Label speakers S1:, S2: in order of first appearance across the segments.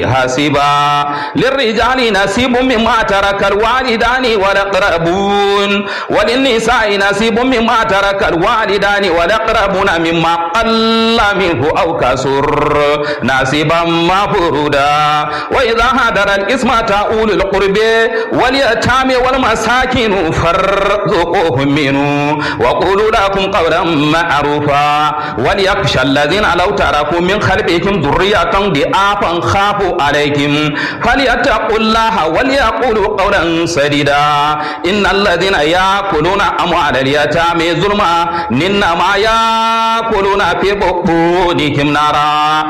S1: حسبا للرجال نصيب مما ترك الوالدان والأقربون وللنساء نصيب مما ترك الوالدان والأقربون مما قل منه أو كسر نصيبا مفرودا وإذا هدر الإسمة أولي القرب واليتامى والمساكين فارزقوهم منه وقولوا لكم قولا معروفا وليخشى الذين لو تركوا من خلفهم ذرية ضعافا خافوا عليهم فليتقوا الله وليقولوا قولا سديدا إن الذين يأكلون أموال اليتامى ظلما إنما يأكلون في بطونهم نارا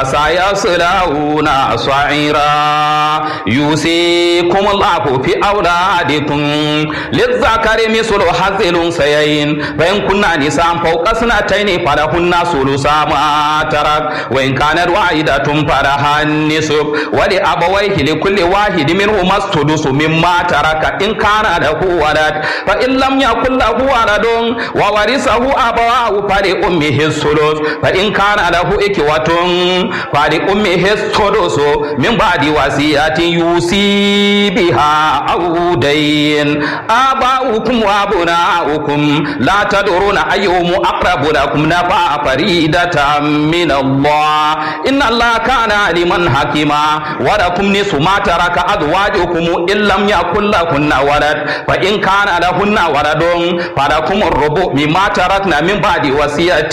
S1: وسيصلون سعيرا يوصيكم الله في أولادكم للذكر مثل حظ الأنثيين فإن كنا نساء فوق اثنتين فلهن ثلث ما ترك وإن كانت واحدة فلها النصف ولأبويه لكل واحد منهما السدس مما ترك إن كان له ولد فإن لم يكن له ولد وورثه أبواه فلأمه الثلث فإن كان له إخوة فلأمه السدس من بعد وصية يوصي بها أو دين آباؤكم وأبناؤكم لا تدرون أيهم أقرب لكم نفع فريدة من الله إن الله كان عليما حكيما ولكم نصف ما ترك أزواجكم إن لم يكن لهن ولد فإن كان لهن ولد فلكم الربع مما تركنا من بعد وصية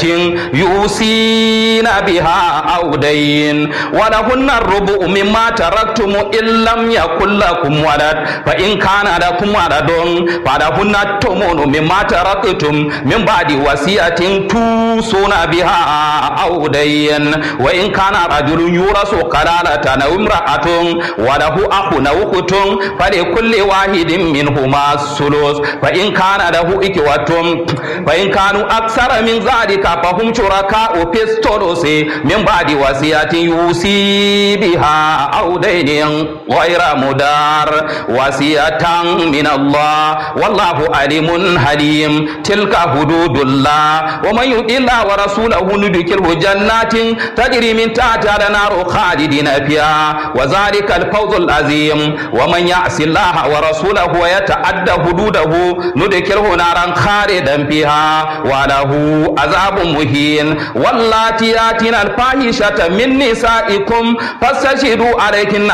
S1: يوصين بها أو دين ولهن الربع مما تركتم إن لم يكن لكم ولد فإن كان لكم ولد فلهن الثمن مما تركتم من بعد وصية توصون بها أو دين وإن كان رجل يورث كلالة أو امرأة وله أخ أو أخت فلكل واحد منهما الثلث فإن كان له إخوة فإن كانوا أكثر من ذلك فهم شركاء في الثلث من بعد وصية يوصي بها أو دين غير مدار وصية من الله والله عليم حليم تلك حدود الله ومن يطع الله ورسوله ندخله جنات تجري من تحتها الانهار خالدين فيها وذلك الفوز العظيم ومن يعص الله ورسوله ويتعدى حدوده ندخله نارا خالدا فيها وله عذاب مهين واللاتي ياتين الفاحشة من نسائكم فاستشهدوا عليهن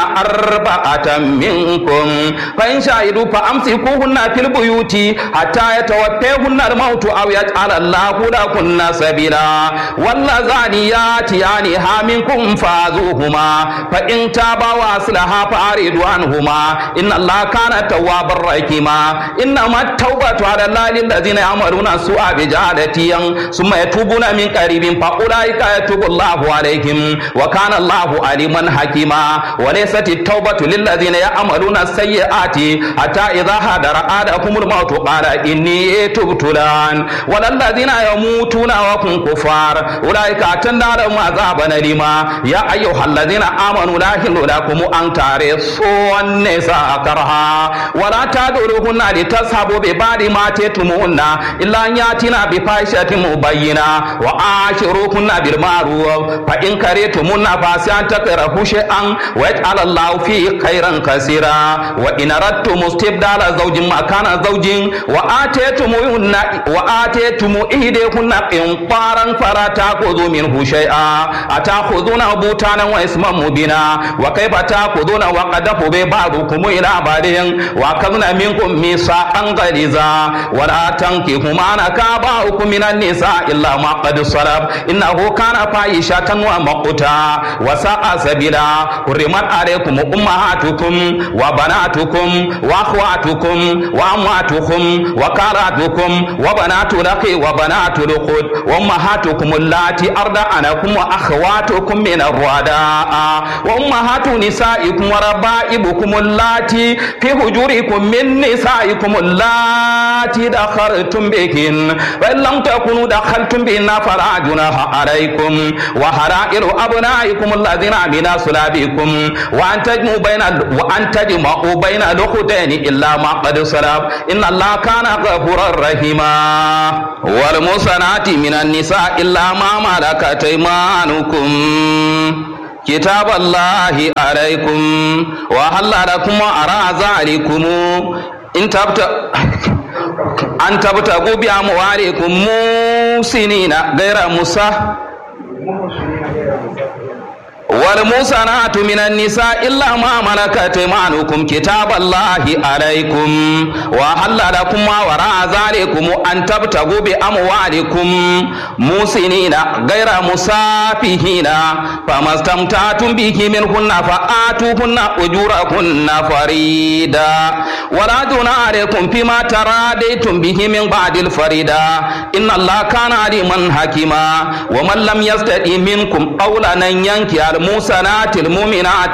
S1: أربعة منكم فإن شهدوا فأمسكوهن في البيوت حتى يتوفيهن الموت أو يجعل الله لهن سبيلا واللذان ياتيانها منكم فازوهما فإن تابا وأصلحا فأعرضوا عنهما إن الله كان توابا رحيما إنما التوبة على الله للذين يعملون السوء بجهالة ثم يتوبون من قريب فأولئك يتوب الله عليهم وكان الله عليما حكيما وليست التوبة للذين يعملون السيئات حتى إذا حضر أحدهم الموت قال إني تبت الآن وللذين يموتون وهم كفار أولئك أعتدنا لهم عذابا أليما يا أيها الذين آمنوا لا يحل لكم أن ترثوا النساء كرها ولا تدعوهن لتذهبوا ببعض ما تتمون إلا أن يأتينا بفاحشة مبينة وعاشروهن بالمعروف فإن كرهتمون فعسى أن تكرهوا شيئا ويجعل الله فيه خيرا كثيرا وإن أردتم استبدال زوج مكان زوج وآتيتم وآتيتم إحداهن قنطارا فلا تأخذوا منه شيئا أتأخذونه بهتانا وإثما مبينا وكيف تأخذون وقد أفضى بعضكم إلى بعض وأخذنا منكم ميثاقا غليظا ولا تنكحوا ما نكح آباؤكم من النساء إلا ما قد صرف إنه كان فاحشة ومقتا وساء سبيلا حرمت عليكم أمهاتكم وبناتكم وأخواتكم وأمواتكم وكاراتكم وبنات الأخ وبنات الأخت وأمهاتكم اللاتي أرضعنكم وأخواتكم من الرضاعة وأمهات نسائكم وربائبكم اللاتي في هجوركم من نسائكم اللاتي دخلتم بهن فإن لم تكونوا دخلتم بهن فلا جناح عليكم وحرائر أبنائكم الذين من صلابكم وأن تجمعوا بين وأن تجمعوا بين الأختين إلا ما قد سلف إن الله كان غفورا رحيما والمحصنات من النساء إلا ما ملكت أيمانكم كتاب الله عليكم وحل لكم وراء ذلكم إن تبت أن تبتغوا بأموالكم موسنين غير مسا والموسنات من النساء إلا ما ملكت ايمانكم كتاب الله عليكم وحل لكم ما وراء ذلكم أن تبتغوا بأموالكم موسنين غير مسافهين فما استمتعتم به منهن فآتوهن أجورهن فريدا ولا جناح عليكم فيما تراديتم به من بعد الفريدا إن الله كان عليما حكيما ومن لم يستطع منكم أولا أن ينكي المحسنات المؤمنات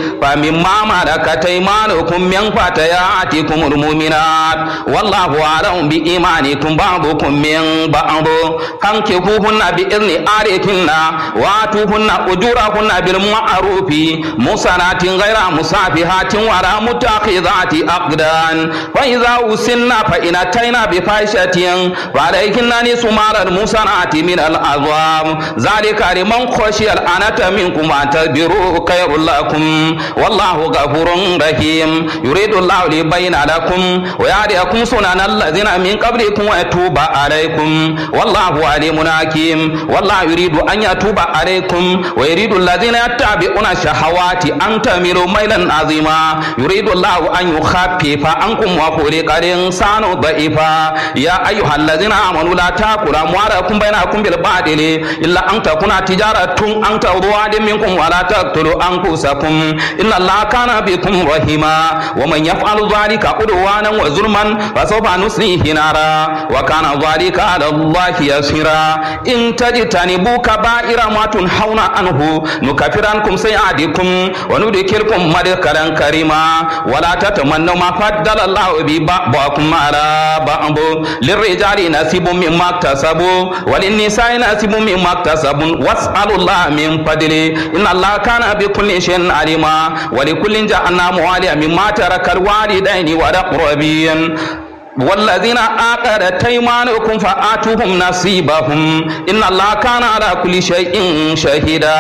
S1: فمما ملكت ايمانكم من فتياتكم المؤمنات والله اعلم بايمانكم بعضكم من بعض فانكحوهن باذن اهلهن واتوهن اجورهن بالمعروف محسنات غير مسافحات ولا متخذات اقدان فاذا وسن فان اتينا بفاحشه فعليهن نصف ما المحسنات من العذاب ذلك لمن خشي الانة منكم أن تدبروا خير لكم والله غفور رحيم يريد الله ليبين لكم ويهديكم سنن الذين من قبلكم ويتوب عليكم والله عليم حكيم والله يريد أن يتوب عليكم ويريد الذين يتبعون الشهوات أن تميلوا ميلا عظيما يريد الله أن يخفف عنكم وخلق الإنسان ضعيفا يا أيها الذين آمنوا لا تأكلوا أموالكم بينكم بالباطل إلا أن تكون تجارة أن تغضوا منكم ولا تقتلوا أنفسكم إن الله كان بكم رحيما ومن يفعل ذلك عدوانا وظلما فسوف نصليه نارا وكان ذلك على الله يسيرا إن تجتنبوا كبائر ما تنهون عنه نكفر عنكم سيئاتكم وندخلكم مدخلا كريما ولا تتمنوا ما فضل الله به بعضكم على بعض للرجال نصيب مما اكتسبوا وللنساء نصيب مما اكتسبوا واسألوا الله من فضله إن الله كان بكل شيء عليما ولكل جعلنا مواليا مما ترك الوالدين والأقربين والذين آقدت أيمانكم فآتوهم نصيبهم إن الله كان على كل شيء شهيدا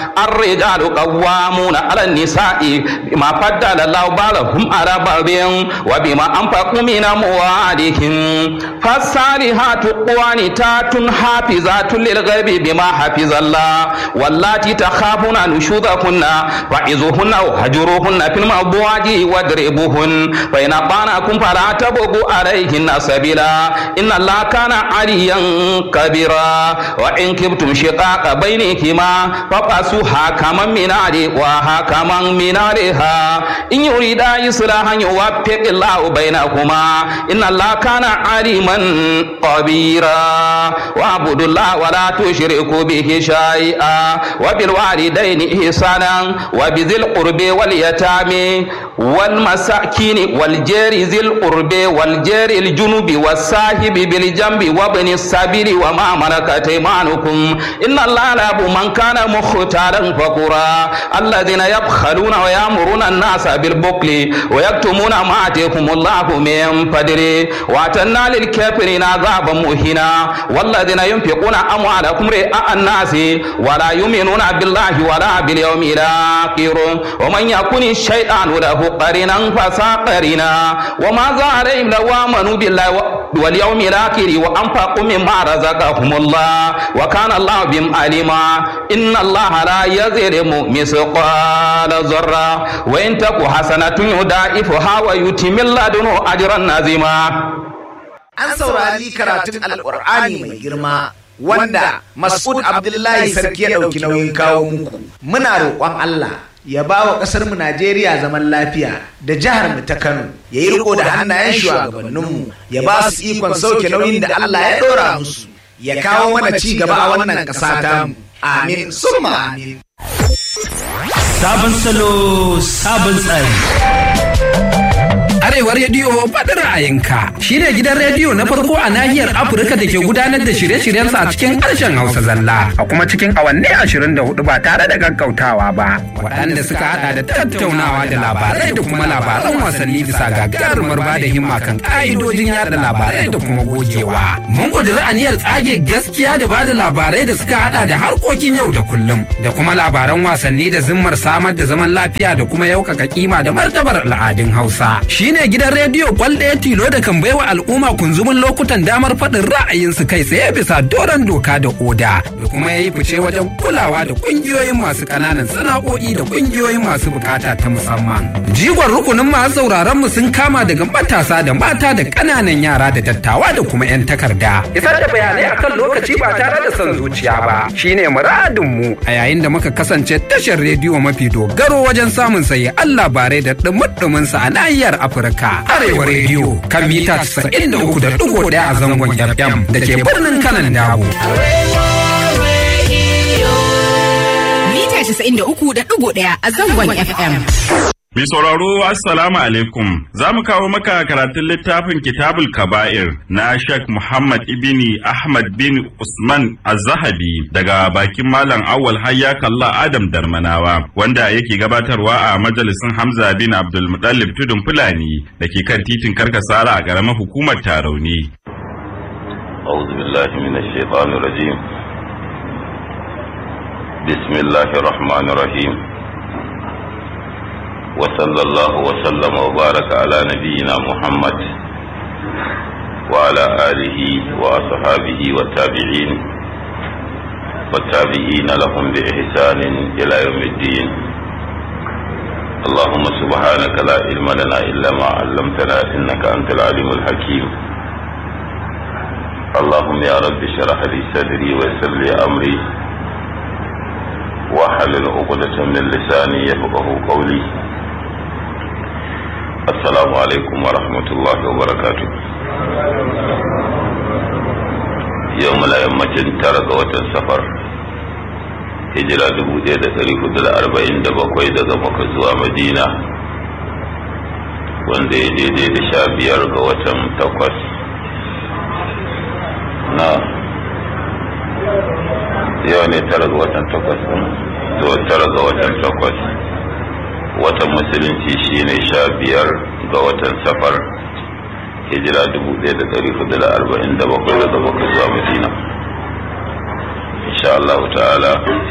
S1: الرجال قوامون على النساء بما فضل الله بعضهم على بعض وبما أنفقوا من أموالهم فالصالحات قوانتات حافظات للغيب بما حفظ الله واللاتي تخافون نشوذهن فعظوهن وهجروهن في المضاجع واضربوهن فإن أطعنكم فلا تبغوا عليهن سبيلا إن الله كان عليا كبيرا وإن كبتم شقاق بينكما فقاسوا حكما من علي وحكما من عليها إن يريدا إصلاحا يوفق الله بينكما إن الله كان عليما خبيرا واعبدوا الله ولا تشركوا به شيئا وبالوالدين إحسانا وبذي القرب واليتامى والمساكين والجار ذي القرب والجار الجنوب والصاحب بالجنب وابن السبيل وما ملكت ايمانكم ان الله لا من كان مختالا فقرا الذين يبخلون ويامرون الناس بالبخل ويكتمون ما اتيكم الله من فضله واتنا للكافرين عذابا مهينا والذين ينفقون اموالكم رئاء الناس ولا يؤمنون بالله ولا باليوم الاخر ومن يكن الشيطان له قرينا فساقرنا وما عليهم لو امنوا بالله واليوم الاخر وانفقوا مما رزقهم الله وكان الله بهم عليما ان الله لا يظلم مثقال ذره وان تك حسنه يضاعفها ويؤتي من لدنه اجرا عظيما
S2: an saurari karatun alkur'ani mai girma wanda mas'ud abdullahi sarki ya ɗauki nauyin kawo muku muna roƙon allah ya ba wa ƙasar mu najeriya zaman lafiya da jihar mu ta kano ya yi riko da hannayen shugabanninmu ya ba su ikon sauke nauyin da allah ya ɗora musu ya kawo mana ci gaba a wannan ƙasa tamu amin summa amin
S3: Sabon salo, sabon tsari. Arewa rediyo faɗi ra'ayinka shine gidan rediyo na farko a nahiyar Afirka da ke gudanar da shirye-shiryensa a cikin harshen Hausa zalla a kuma cikin awanni ashirin da hudu ba tare da gaggautawa ba. Waɗanda suka haɗa da tattaunawa da labarai da kuma labaran wasanni bisa gagarumar ba da himma kan ƙa'idojin yada labarai da kuma gogewa. Mun ƙudiri aniyar tsage gaskiya da ba da labarai da suka haɗa da harkokin yau da kullum da kuma labaran wasanni da zimmar samar da zaman lafiya da kuma yaukaka kima da martabar al'adun Hausa. Shine gidan rediyo kwal ɗaya tilo da kan baiwa al'umma kunzumin lokutan damar faɗin ra'ayinsu kai tsaye bisa doron doka da oda da kuma ya yi fice wajen kulawa da ƙungiyoyin masu ƙananan sana'o'i da ƙungiyoyin masu bukata ta musamman. Jigon rukunin masu sauraron mu sun kama daga matasa da mata da ƙananan yara da dattawa da kuma 'yan takarda. Isar da bayanai akan lokaci ba tare da son zuciya ba shine muradin mu a yayin da muka kasance tashar rediyo mafi dogaro wajen samun sayi Allah bare da ɗumuɗumin sa a nahiyar Afirka. Arewa rediyo kan mita 93.1 a zangon FM da ke birnin kanan dabo.
S4: Mita 93.1 a zangon FM.
S5: Mai sauraro Assalamu alaikum za mu kawo maka karatun littafin Kitabul Kaba'ir na Sheikh Muhammad ibni Ahmad bin Usman Az-Zahabi daga bakin Malam Awwal Hayya Kalla Adam Darmanawa wanda yake gabatarwa a majalisin Hamza bin Abdul Muttalib Tudun Fulani da ke kan titin Karkasara a ƙaramar hukumar Tarauni.
S6: أعوذ بالله من الشيطان الرجيم بسم الله الرحمن الرحيم وصلى الله وسلم وبارك على نبينا محمد وعلى آله وأصحابه والتابعين والتابعين لهم بإحسان إلى يوم الدين اللهم سبحانك لا علم لنا إلا ما علمتنا إنك أنت العليم الحكيم اللهم يا رب اشرح لي صدري ويسر لي أمري واحلل عقدة من لساني يفقه قولي Assalamu alaikum wa rahmatullahi wa barakatu. Yau muna yammacin tara ga watan safar. Hijira dubu ɗaya da ɗari hudu da arba'in da bakwai daga maka zuwa Madina. Wanda ya daidai da sha biyar ga watan takwas. Na yau ne tara ga watan takwas zuwa tara ga watan takwas. watan musulunci shine sha biyar ga watan safar hijira dubu ɗaya da ɗari hudu da arba'in da bakwai daga bakwai zuwa madina insha Allah ta'ala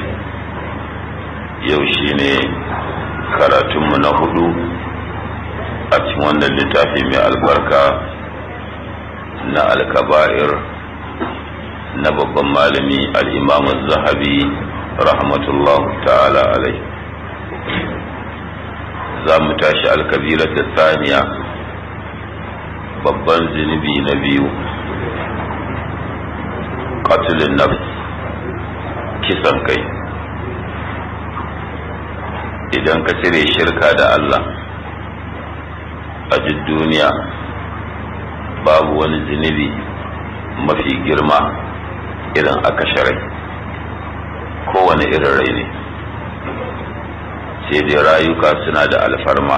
S6: yau shine karatunmu na hudu a cikin wannan littafi mai albarka na alkaba'ir na babban malami al'imamu zahabi rahmatullahu ta'ala alai za mu tashi alkabira ta saniya babban zunubi na biyu katulin nafs kisan kai idan ka cire shirka da Allah a duk duniya babu wani zunubi mafi girma irin aka sharai kowane irin rai ne sai dai rayuka suna da alfarma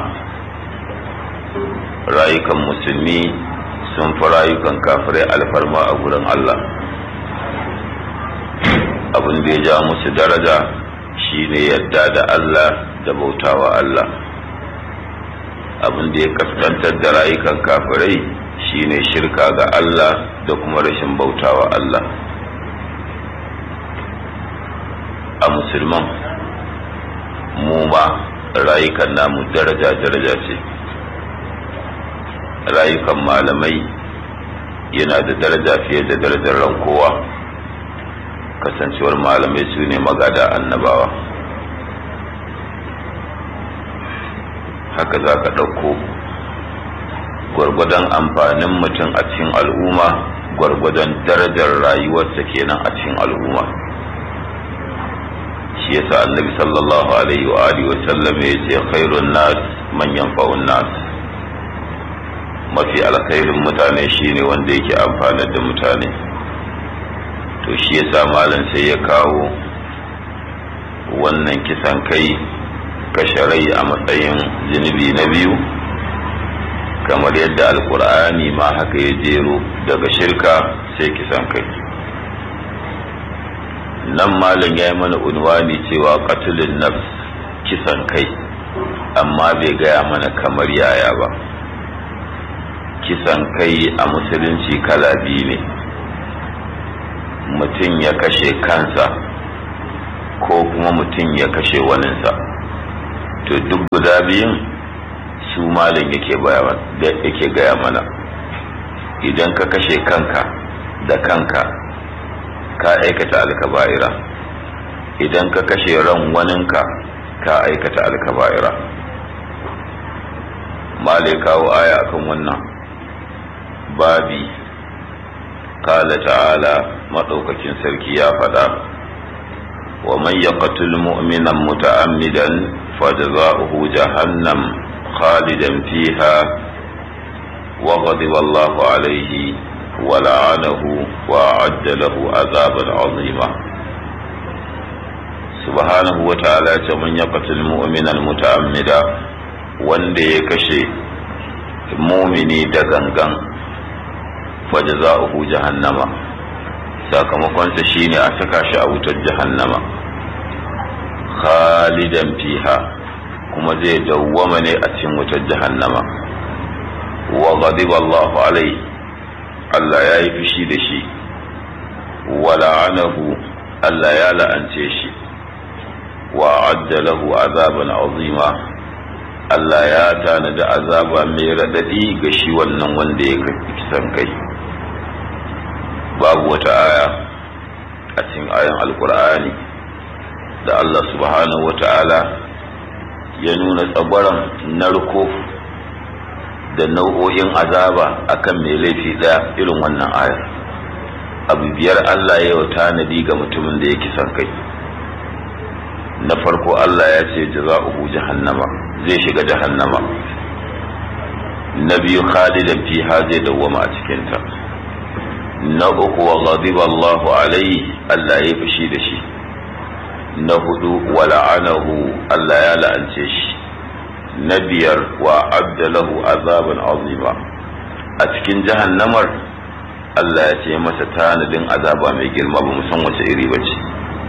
S6: rayukan musulmi sun fi rayukan kafirai alfarma a gurin Allah abin da ya ja musu daraja shine yadda da Allah da bautawa Allah abin da ya kaskantar da rayukan kafirai shine shirka ga Allah da kuma rashin bautawa Allah a musulman mu ma rayukan namu daraja-daraja ce rayukan malamai yana da daraja fiye da darajar ran kowa kasancewar malamai su ne magada annabawa haka za ka ɗauko gwargwadon amfanin mutum a cikin al'umma gwargwadon darajar rayuwarsa kenan a cikin al'umma shi yasa annabi sallallahu alaihi wa alihi wa sallam ya ce khairun nas man yanfa'un nas mafi alkhairin mutane shine wanda yake amfanar da mutane to shi yasa malam sai ya kawo wannan kisan kai kashe rai a matsayin zunubi na biyu kamar yadda alkur'ani ma haka ya jero daga shirka sai kisan kai nan malam ya yi mana unwani cewa katulin nafs kisan kai amma bai gaya mana kamar yaya ba kisan kai a musulunci kala biyu ne mutum ya kashe kansa ko kuma mutum ya kashe waninsa to duk guda biyun su malin yake gaya mana idan ka kashe kanka da kanka ka aikata alkaba'ira idan ka kashe ran waninka ka aikata alkaba'ira malai kawo aya akan wannan babi kala ta'ala maɗaukakin sarki ya faɗa wa man yaqtul mu'minan muta'ammidan fajza'uhu jahannam khalidan fiha wa ghadiba Allahu alayhi wa la'anahu wa a'adda lahu azaban 'azima subhanahu wa ta'ala ce man yaqtul mu'minan muta'ammida wanda ya kashe mumini da gangan fajza'uhu jahannama sakamakonsa shine a saka shi a wutar jahannama khalidan fiha kuma zai dawwama ne a cikin wutar jahannama wa ghadiba Allahu alai Allah ya yi fushi da shi wa la'anahu Allah ya la'ance shi wa adda lahu azaban azima Allah ya tanadi azaba mai raɗaɗi ga shi wannan wanda ya kisan kai babu wata aya a cikin ayan alkur'ani da Allah subhanahu wata'ala ya nuna tsabaran narko da nau'o'in azaba akan mai laifi ɗaya irin wannan ayar abu biyar Allah ya yi tanadi ga mutumin da ya kisan kai na farko Allah ya ce jaza'uhu jahannama zai shiga jahannama na biyu khalidan fiha zai dawwama a cikinta na uku wa ghadiba Allahu alaihi Allah ya fushi da shi na hudu wa la'anahu Allah ya la'ance shi na biyar wa abdalahu azaban azima a cikin jahannamar Allah ya ce masa tanadin azaba mai girma ba san wace iri ba ce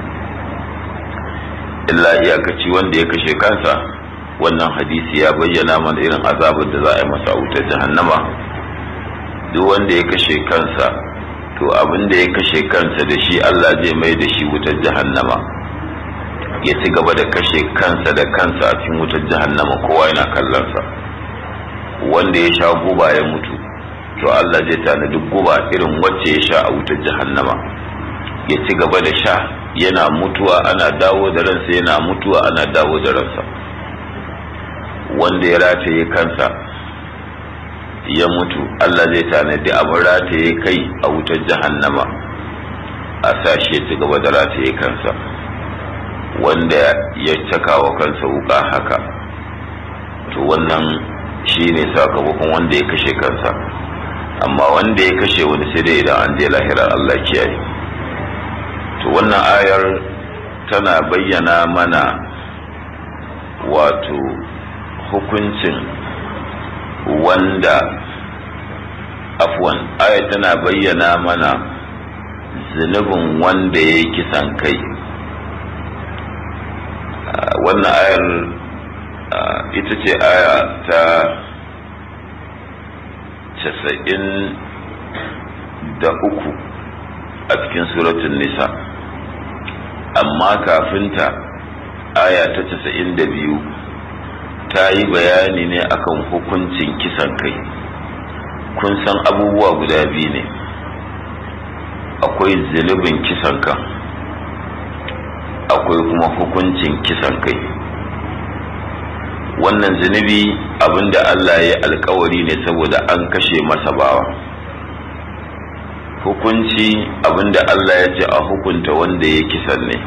S6: illa iyakaci wanda ya kashe kansa wannan hadisi ya bayyana mana irin azabar da za a yi masa a wutar jahannama duk wanda ya kashe kansa to abin da ya kashe kansa da shi Allah zai mai da shi wutar jahannama ya ci gaba da kashe kansa da kansa a cikin wutar jahannama kowa yana kallonsa wanda ya sha guba ya mutu to Allah zai tanadi guba irin wacce ya sha a wutar jahannama ya ci gaba da sha yana mutuwa ana dawo da ransa yana mutuwa ana dawo da ransa wanda ya rataye kansa ya mutu Allah zai tanadi abin rataye kai a wutar jahannama a sashi ya ci gaba da rataye kansa wanda ya caka wa kansa wuka haka to wannan shi ne sakamakon wanda ya kashe kansa amma wanda ya kashe wani sai dai idan an je lahira Allah kiyaye to wannan ayar tana bayyana mana wato hukuncin wanda afwan ayar tana bayyana mana zunubin wanda ya yi kisan kai wannan ayar ita ce aya ta casa'in da uku a cikin suratun nisa amma kafinta aya ta casa'in da biyu ta yi bayani ne akan hukuncin kisan kai kun san abubuwa guda biyu ne akwai zunubin kisan kan akwai kuma hukuncin kisan kai wannan zunubi abinda Allah ya alkawari ne saboda an kashe masa bawa hukunci abinda Allah ya ce a hukunta wanda ya kisan ne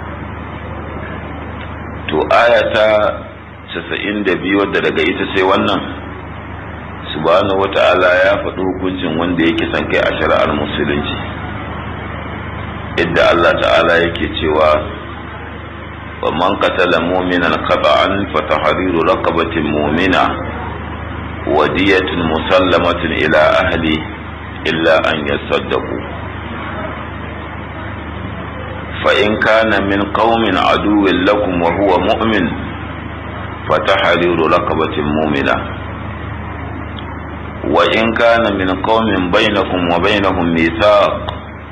S6: to ayata casa'in da biyu wadda daga ita sai wannan subhanahu wata'ala ya faɗi hukuncin wanda ya kisan kai a shari'ar musulunci idda Allah ta'ala yake cewa ومن قتل مؤمنا خطأ فتحرير رقبة مؤمنة wadiyatun musallamatun ila ahli illa an yasaddaqu fa in kana min qaumin aduwwin lakum wa huwa mu'min fatahriru raqabatin mu'mina wa in kana min qaumin bainakum wa bainahum mithaq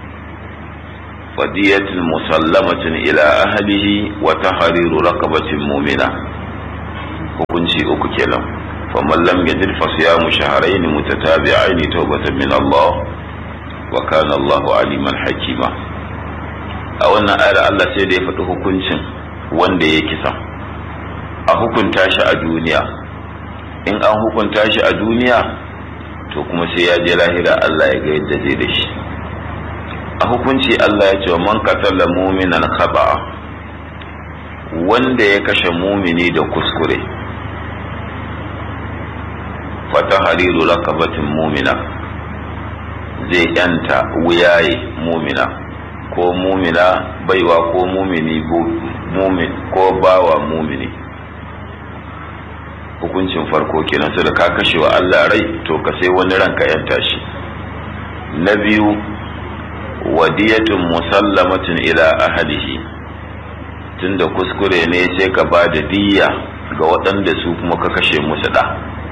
S6: فدية مسلمة إلى أهله وتحرير رقبة مؤمنة hukunci uku kenan faman lam yajid fa siyamu shahrayn mutatabi'ain tawbatan min Allah wa kana Allahu aliman hakima a wannan ayar Allah sai da ya faɗi hukuncin wanda ya kisa a hukunta shi a duniya in an hukunta shi a duniya to kuma sai ya je lahira Allah ya ga yadda zai da shi a hukunci Allah ya ce wa man qatala mu'minan khata'a wanda ya kashe mumini da kuskure fata hariru rakabatin mumina zai yanta wuyaye mumina ko mumina baiwa ko mumini ko bawa mumini hukuncin farko kenan su da ka kashe wa Allah rai to ka sai wani ranka yanta shi na biyu wadiyatun musallamatin ila ahalihi tunda kuskure ne sai ka ba da diyya ga waɗanda su kuma ka kashe musu ɗa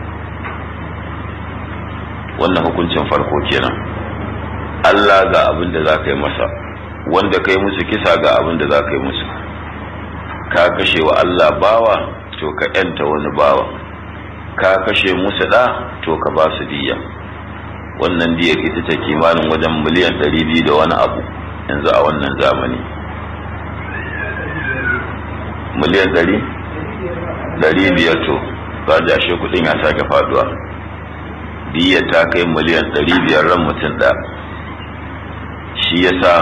S6: wannan hukuncin farko kenan Allah ga abin da za ka yi masa wanda ka yi musu kisa ga abin da za ka yi musu ka kashe wa Allah bawa to ka ‘yanta wani bawa ka kashe musu ɗa to ka ba su diyya wannan diyar ita ce kimanin wajen miliyan ɗari biyu da wani abu yanzu a wannan zamani miliyan ɗari ɗari biyar to ba jashe kuɗin ya sake faduwa diyar ta kai miliyan ɗari biyar ran mutum ɗa shi yasa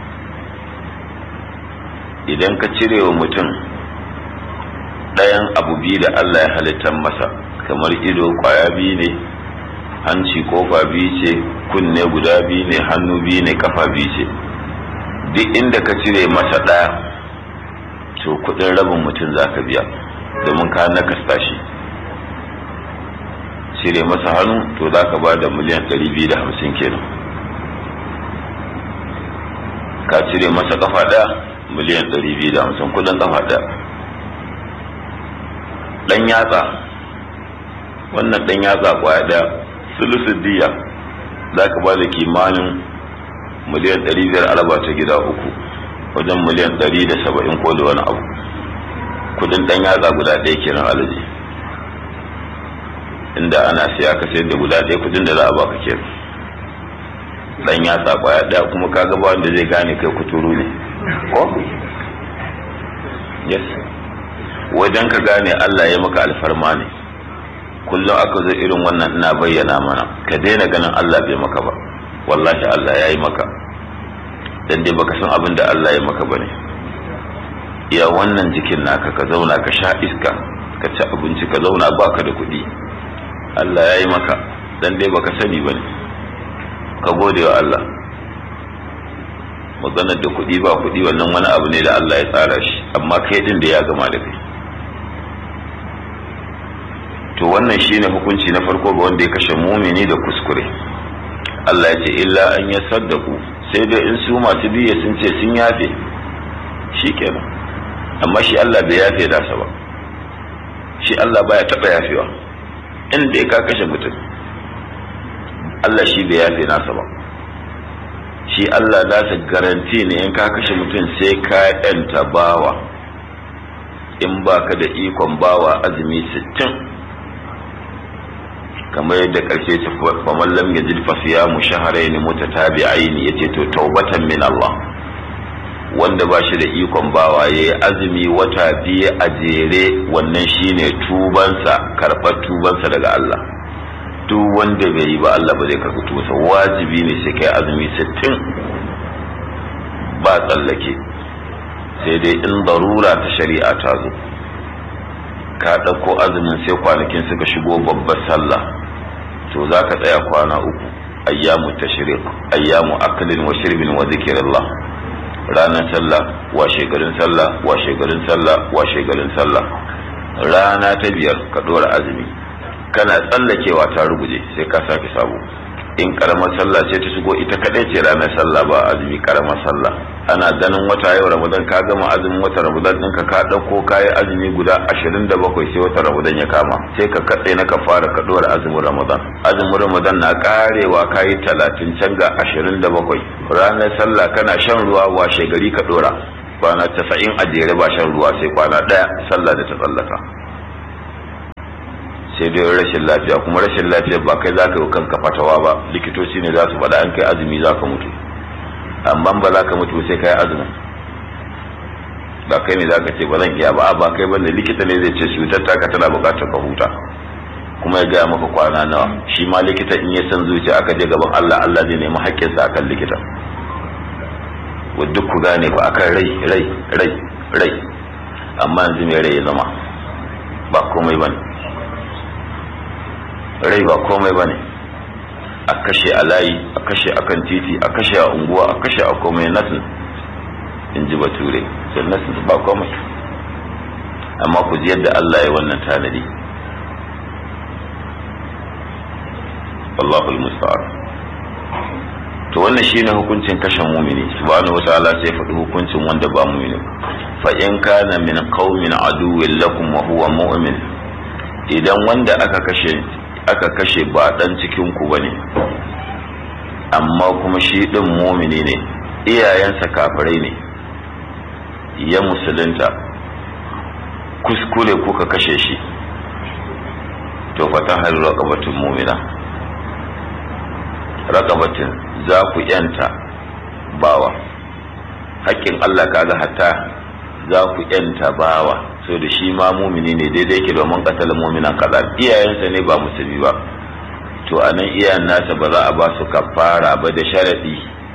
S6: idan ka cire wa mutum ɗayan abu biyu da Allah ya halittar masa kamar ido kwaya biyu ne hanci kofa biyu ce kunne guda biyu ne hannu biyu ne kafa biyu ce duk inda ka cire masa ɗaya to kudin rabin mutum za ka biya domin ka nakasta shi cire masa hannu to za ka ba da miliyan 250 kenan ka cire masa kafa ɗaya miliyan 250 kudin kafa ɗaya ɗan yatsa wannan ɗan yatsa kwaya ɗaya sulusun diya za ka ba da kimanin miliyan 500 alaba ta gida uku wajen miliyan 170 ko da wani abu kudin dan yatsa guda ɗaya kenan alaji inda ana siya ka sayar da guda ɗaya kudin da za a baka kenan dan yatsa kwaya ɗaya kuma ka gaba wanda zai gane kai kuturu ne ko yes wajen ka gane Allah ya maka alfarma ne kullum aka zo irin wannan ina bayyana mana ka daina ganin Allah bai maka ba wallahi Allah ya yi maka dan dai baka san abin da Allah ya maka bane ya wannan jikin naka ka zauna ka sha iska ka ci abinci ka zauna baka da kuɗi Allah ya yi maka dan dai baka sani bane ka gode wa Allah maganar da kuɗi ba kuɗi wannan wani abu ne da Allah ya tsara shi amma kai din da ya gama da kai to wannan shine hukunci na farko ga wanda ya kashe mumini da kuskure Allah ya ce illa an ya saddaku sai dai in su masu biye sun ce sun yafe shi kenan amma shi Allah bai yafe nasa ba shi Allah baya taɓa yafewa in dai ka kashe mutum Allah shi bai yafe nasa ba shi Allah nasa garanti ne in ka kashe mutum sai ka yanta bawa in baka da ikon bawa azumi sittin kamar yadda karshe ta faman lam yajid fa siyamu shahrayn mutatabi'ain yace to taubatan min Allah wanda ba shi da ikon bawa yayi azumi wata biye a jere wannan shine tubansa karɓar tubansa daga Allah duk wanda bai yi ba Allah ba zai karɓi tubansa wajibi ne sai kai azumi 60 ba tsallake sai dai in darura ta shari'a ta zo ka ɗauko azumin sai kwanakin suka shigo babbar sallah to za ka tsaya kwana uku ayyamu tashriq ayyamu aklin wa shirbin wa zikrillah ranar sallah washe garin sallah washe garin sallah washe garin sallah rana ta biyar ka dora azumi kana tsallakewa ta ruguje sai ka sake sabo in karamar sallah ce ta shigo ita kadai ce ranar sallah ba azumi karamar sallah ana ganin wata yau ramadan ka gama azumin wata ramadan ɗinka ka ɗauko kayi azumi guda ashirin da bakwai sai wata ramadan ya kama sai ka katse na ka fara ka ɗora azumin ramadan azumin ramadan na karewa kayi talatin can ga ashirin da bakwai ranar sallah kana shan ruwa washe gari ka ɗora kwana tasa'in a jere ba shan ruwa sai kwana ɗaya sallah da ta tsallaka sai dai rashin lafiya kuma rashin lafiya ba kai zaka yi kanka fatawa ba likitoci ne za su faɗa an kai azumi za ka mutu amma ba za ka mutu sai kai azumin ba kai ne za ka ce ba zan iya ba ba kai bane likita ne zai ce cutar taka tana buƙatar ka huta kuma ya gaya maka kwana nawa shi ma likita in ya san zuciya aka je gaban Allah Allah zai nemi haƙƙinsa akan likita duk ku gane ba akan rai rai rai rai amma yanzu mai rai ya zama ba komai bane rai ba komai ba ne a kashe a layi a kashe a kan titi a kashe a unguwa a kashe a komai nasin in ji bature sai nasin ba komai amma ku ji yadda Allah ya wannan tanadi Allahul musta'an to wannan shine hukuncin kashe mumini subhanahu wataala sai faɗi hukuncin wanda ba mumini fa in kana min qaumin aduwwin lakum wa huwa mu'min idan wanda aka kashe aka kashe ba dan cikin ku bane amma kuma shi din mumini ne iyayensa kafirai ne ya musulunta kuskure kuka kashe shi to fata har raqabatin mumina raqabatin za ku yanta bawa haƙƙin Allah kaga hatta za ku yanta bawa so da shi ma mumini ne daidai ke domin katala muminan kaza iyayensa ne ba musulmi ba to a nan iyayen nasa ba za a ba su kafara ba da sharaɗi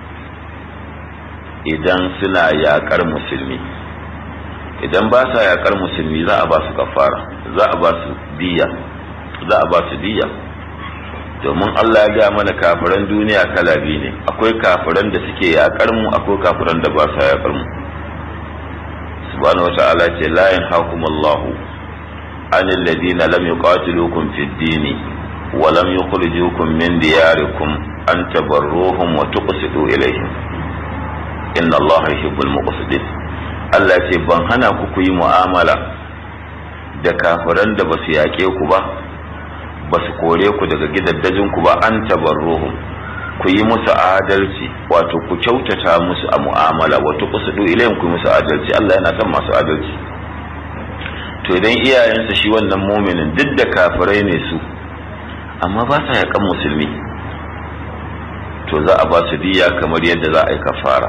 S6: idan suna yaƙar musulmi idan ba sa yaƙar musulmi za a ba su kafara za a ba su diya za a ba su diya domin Allah ya ga mana kafiran duniya kala biyu ne akwai kafiran da suke yaƙar mu akwai kafiran da ba sa yaƙar mu subhanahu wata'ala ce la yanhaakumullahu anil ladina lam yuqatilukum fid dini wa lam yukhrijukum min diyarikum an tabarruhum wa tuqsitu ilayhim inna allaha yuhibbul muqsitin Allah ce ban hana ku ku yi mu'amala da kafiran da basu yaƙe ku ba basu kore ku daga gidaddajin ku ba an tabarruhum ku yi musu adalci wato ku kyautata musu a mu'amala wato ku sudu ilayin ku musu adalci Allah yana son masu adalci to idan iyayensa shi wannan muminin duk da kafirai ne su amma ba sa yakan musulmi to za a ba su diya kamar yadda za a yi kafara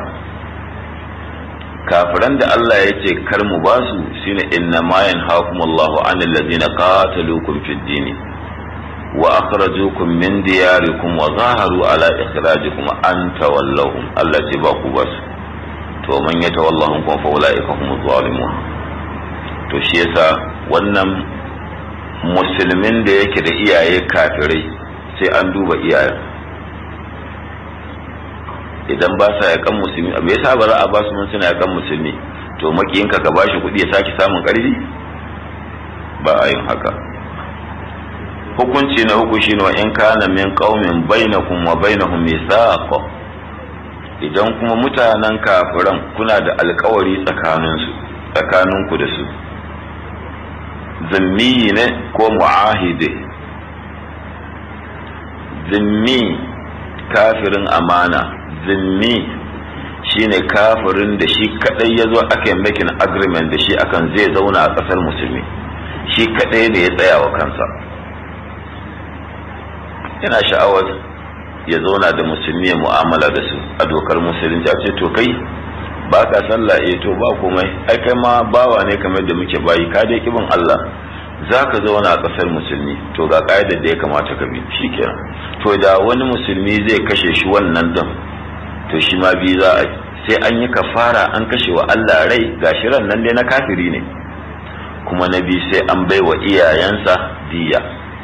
S6: kafiran da Allah ya ce kar mu ba su shine inna ma yanhaakumullahu anil ladina qataluukum fid dini وأخرجوكم من دياركم وظاهروا على إخراجكم أن تولوهم التي باقوا بس to man ya tawallahum kuma fa ulaika humuz zalimun to shi yasa wannan musulmin da yake da iyaye kafirai sai an duba iyayen idan ba sa yakan musulmi me yasa ba za a ba su mun suna yakan musulmi to makiyinka ka bashi kuɗi ya sake samun ƙarfi ba a yin haka hukunci na uku shine wa in kana min qaumin bainakum wa bainahum mithaq idan kuma mutanen kafiran kuna da alkawari tsakanin su tsakanin ku da su zimmi ne ko muahide zimmi kafirin amana zimmi shine kafirin da shi kadai ya zo aka yi making agreement da shi akan zai zauna a kasar musulmi shi kadai ne ya tsaya wa kansa yana sha'awar ya zauna da musulmi ya mu'amala da su a dokar musulunci a ce to kai ba ka sallah eh to ba komai ai kai ma bawa ne kamar da muke bayi ka dai kibin Allah za ka zauna a ƙasar musulmi to ga ƙa'idar da ya kamata ka bi shikenan to da wani musulmi zai kashe shi wannan din to shi ma bi za a sai an yi kafara an kashe wa Allah rai gashi ran nan dai na kafiri ne kuma na bi sai an bai wa iyayensa diya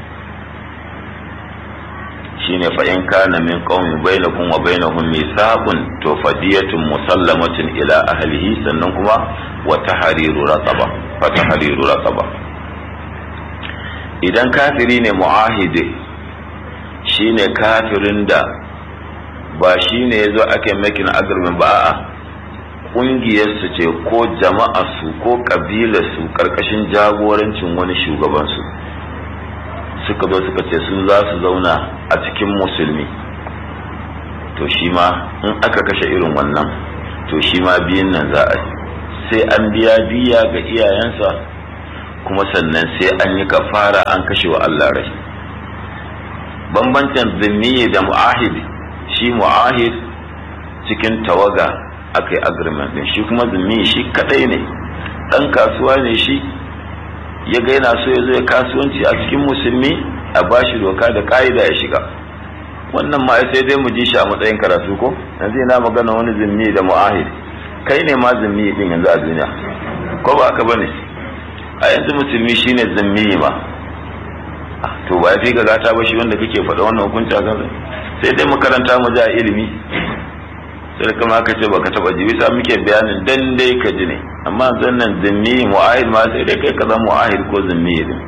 S6: shine fa in kana min qaumin bainakum wa bainahum mithaqun to fadiyatun musallamatun ila ahlihi sannan kuma wa tahriru raqaba fa tahriru raqaba idan kafiri ne mu'ahidi shine kafirin da ba shine yazo ake making agreement ba a'a ƙungiyarsu ce ko jama'arsu ko ƙabilarsu ƙarƙashin jagorancin wani shugabansu suka zo suka ce su za su zauna a cikin musulmi to shi ma in aka kashe irin wannan to shi ma biyun nan za a sai an biya biya ga iyayensa kuma sannan sai an yi kafara an kashe wa Allah rai bambancin zimmi da mu'ahid shi mu'ahid cikin tawaga aka yi agreement din shi kuma zimmi shi kadai ne dan kasuwa ne shi ya ga yana so ya zo ya kasuwanci a cikin musulmi a bashi doka da ka'ida ya shiga wannan ma sai dai mu ji shi a matsayin karatu ko yanzu ina magana wani zimmi da mu'ahid kai ne ma zimmi din yanzu a duniya ko ba aka bane a yanzu musulmi shine zimmi ma to ba fi ga gata ba shi wanda kake faɗa wannan hukunci a kansa sai dai makaranta mu ji a ilimi sai kuma aka ce baka taba ji bisa muke bayanin dan dai ka ji ne amma zan nan zimmi mu'ahid ma sai dai kai ka zama mu'ahid ko zimmi din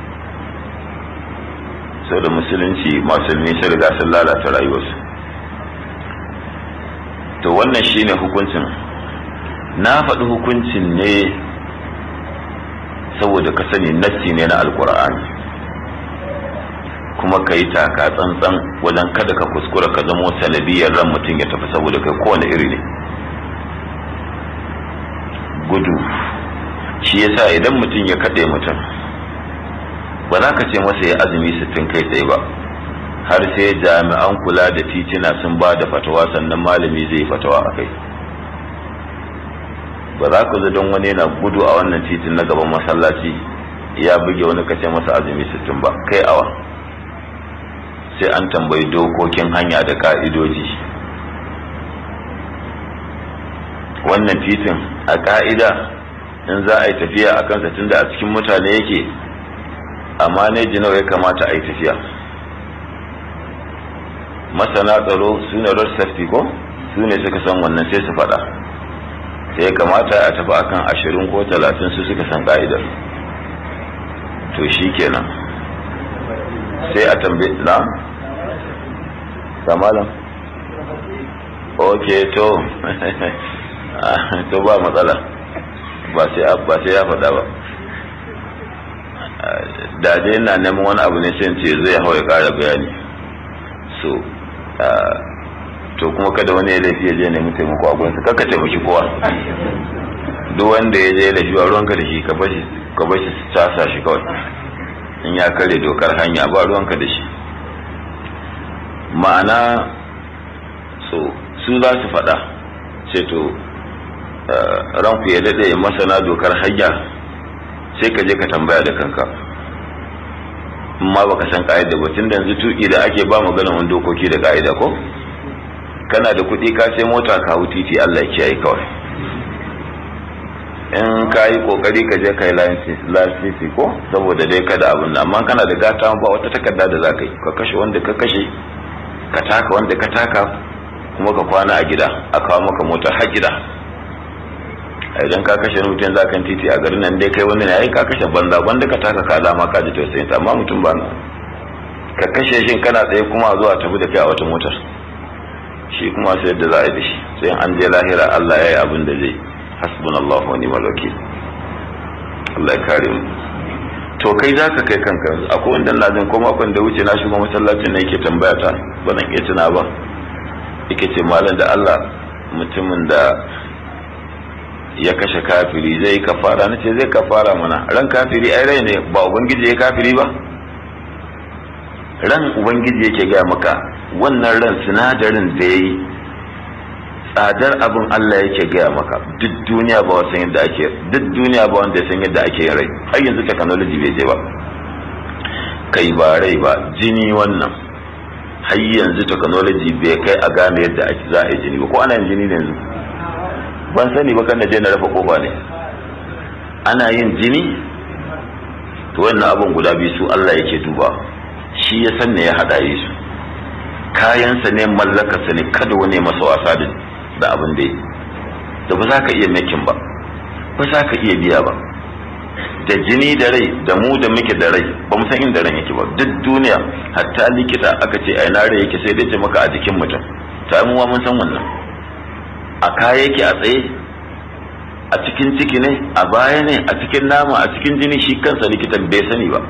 S6: sau da musulunci musulmi sun riga sun lalata rayuwarsu to wannan shine hukuncin na faɗi hukuncin ne saboda ka sani nassi ne na alkur'ani kuma ka yi taka tsantsan wajen kada ka kuskura ka zamo sanadiyar ran mutum ya tafi saboda kai kowane iri ne gudu shi yasa idan mutum ya kaɗe mutum ba za ka ce masa ya azumi sittin kai tsaye ba har sai jami'an kula da titina sun ba da fatawa sannan malami zai yi fatawa a kai ba za ku don wani yana gudu a wannan titin na gaban masallaci ya buge wani kace masa azumi sittin ba kai awa sai an tambayi dokokin hanya da ka'idoji wannan titin a ka'ida in za a yi tafiya a kansa tunda a cikin mutane yake amma ne nawa ya kamata a yi tafiya masana tsaro su ne road safety ko su ne suka san wannan sai su faɗa sai ya kamata a tafi akan ashirin ko talatin su suka san ka'idar to shi kenan sai a tambaye na samalan ok to to ba matsala ba sai ya faɗa ba da dai na neman wani abu ne sai ce zai hau ya ƙara bayani so to kuma kada wani ya laifi ya je nemi taimako a gurinsa kaka taimaki kowa duk wanda ya je laifi a ruwanka da shi ka bashi casa shi kawai in ya kare dokar hanya ba ruwanka da shi ma'ana so su za su faɗa ce to ranku ya daɗe masana dokar hanya sai ka je ka tambaya da kanka in ma baka san ka'ida ba tun da yanzu tuki da ake ba magana wani dokoki da ka'ida ko kana da kuɗi ka sai mota ka hau titi Allah ya kiyaye kawai in ka yi kokari ka je ka yi lasisi ko saboda dai kada abin nan amma kana da gata ba wata takarda da za ka yi ka kashe wanda ka kashe ka taka wanda ka taka kuma ka kwana a gida a kawo maka motar har gida idan ka kashe mutum za kan titi a garin nan dai kai wani ne ai ka kashe banza wanda ka taka ka alama ka ji tausayin sa amma mutum ba na ka kashe shi kana tsaye kuma zuwa tafi da kai a wata motar shi kuma sai yadda za a yi da shi sai an je lahira Allah ya yi abin da zai hasbunallahu wa ni'mal wakil Allah ya kare mu to kai za ka kai kanka akwai wanda na jin ko makon da wuce na shiga masallacin ne yake tambaya ta ba zan iya tuna ba yake ce malam da Allah mutumin da ya kashe kafiri zai kafara na ce zai kafara mana ran kafiri ai rai ne ba ubangiji ya kafiri ba ran ubangiji yake gaya maka wannan ran sinadarin da ya yi tsadar abin Allah yake gaya maka duk duniya ba wasan yadda ake duk duniya ba wanda ya san yadda ake rai har yanzu technology bai je ba kai ba rai ba jini wannan har yanzu technology bai kai a gane yadda ake za a yi jini ba ko ana yin jini ne yanzu ban sani ba kan je na rafa kofa ne ana yin jini to wannan abin guda biyu su Allah yake duba shi ya san ne ya hada yi su kayansa ne mallakarsa ne kada wani masa wasa da abin da yi da ba za ka iya makin ba ba za ka iya biya ba da jini da rai da mu da muke da rai ba mu san inda ran yake ba duk duniya hatta likita aka ce ai na rai yake sai dai ce maka a jikin mutum ta mu mun san wannan a kaya yake a tsaye a cikin ciki ne a baya ne a cikin nama a cikin jini shi kansa likitan bai sani ba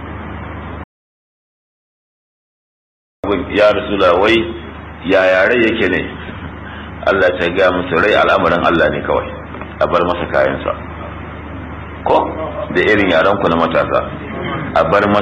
S6: ya rasula wai ya rai yake ne Allah ta ga musu rai al'amarin Allah ne kawai a bar masa kayansa ko da irin yaran ku na matasa a bar masa